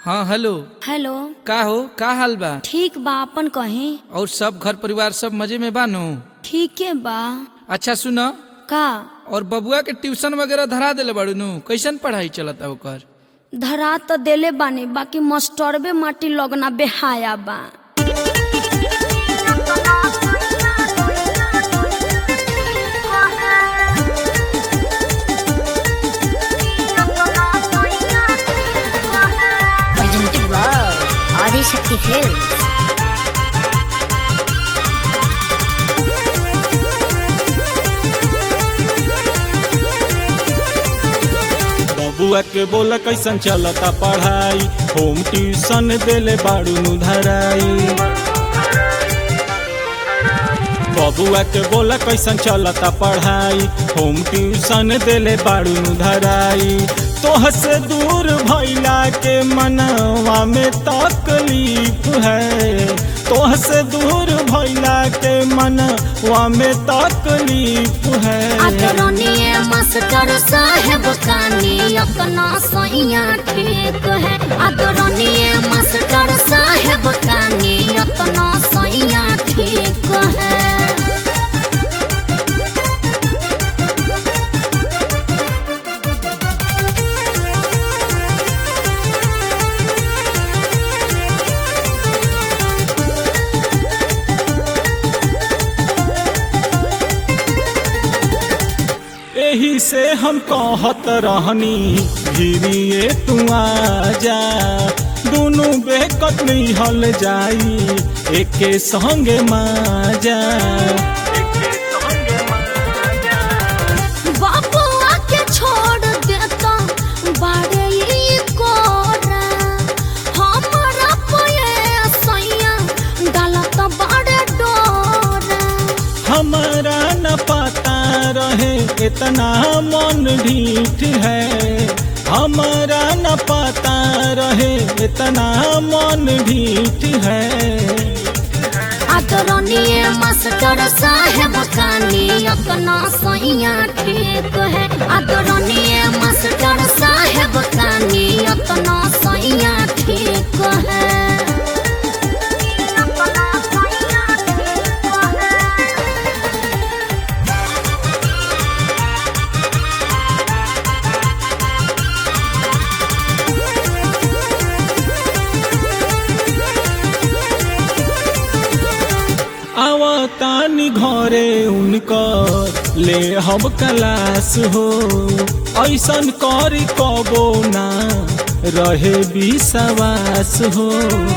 हाँ hello hello का हो का हाल बा ठीक बा अपन कहीं और सब घर परिवार सब मजे में बा नु ठीके बा अच्छा सुन का और बबुआ के ट्यूशन वगैरह धरा देले बाड़ू नु कैसन पढ़ाई चलता ओकर धरा तो देले बानी बाकी मास्टरबे माटी लगना बेहाया बा presented by Adi Shakti Films. बबुआ के बोला कैसन चलता पढ़ाई होम ट्यूशन देले बाड़ू नु धराई बबुआ के बोला कैसन चलता पढ़ाई होम ट्यूशन देले बाड़ू नु धराई तोह से दूर भैला के मनवा में तकलीफ है तोह से दूर भैला के मनवा में तकलीफ है आदरणीय मास्टर साहेब कानी अपना सैया ठीक है आदरणीय मास्टर साहेब कानी अपना सैया ठीक है एही से हम कहत रहनी धीरिए तू आजा दोनों बेकत नहीं हल जाई एके संगे माजा बाबुआ के छोड़ देता बाड़े ई कोरा हमरा पये सैया डालत बाड़े डोरा हमारा न पता रहे इतना मन ढीठ है हमारा न पता रहे इतना मन ढीठ है आदरणीय मास्टर साहेब कानी अपना सैया ठीक है आदरणीय मास्टर साहेब कानी अपना सैया ठीक है आवतानी घरे उनकर ले हम कलास हो ऐसन करी कबो ना रहे विश्वास हो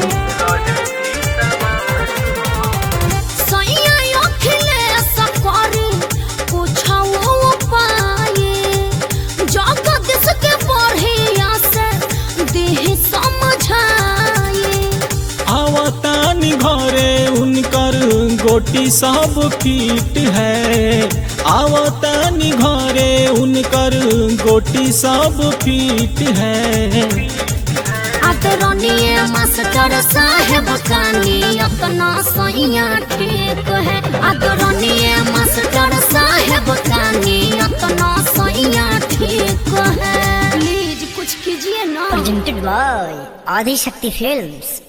सैया अखिलेश करी कुछो उपाय जगदीश के बढ़िया से देह समझाए आवतानी घरे उनकर गोटी सब फिट है आवतानी घरे उनकर गोटी सब फिट है आदरणीय मास्टर साहेब कानी अपना सैया ठीक है आदरणीय मास्टर साहेब कानी अपना सैया ठीक है प्लीज कुछ कीजिए ना Presented by Adi Shakti Films.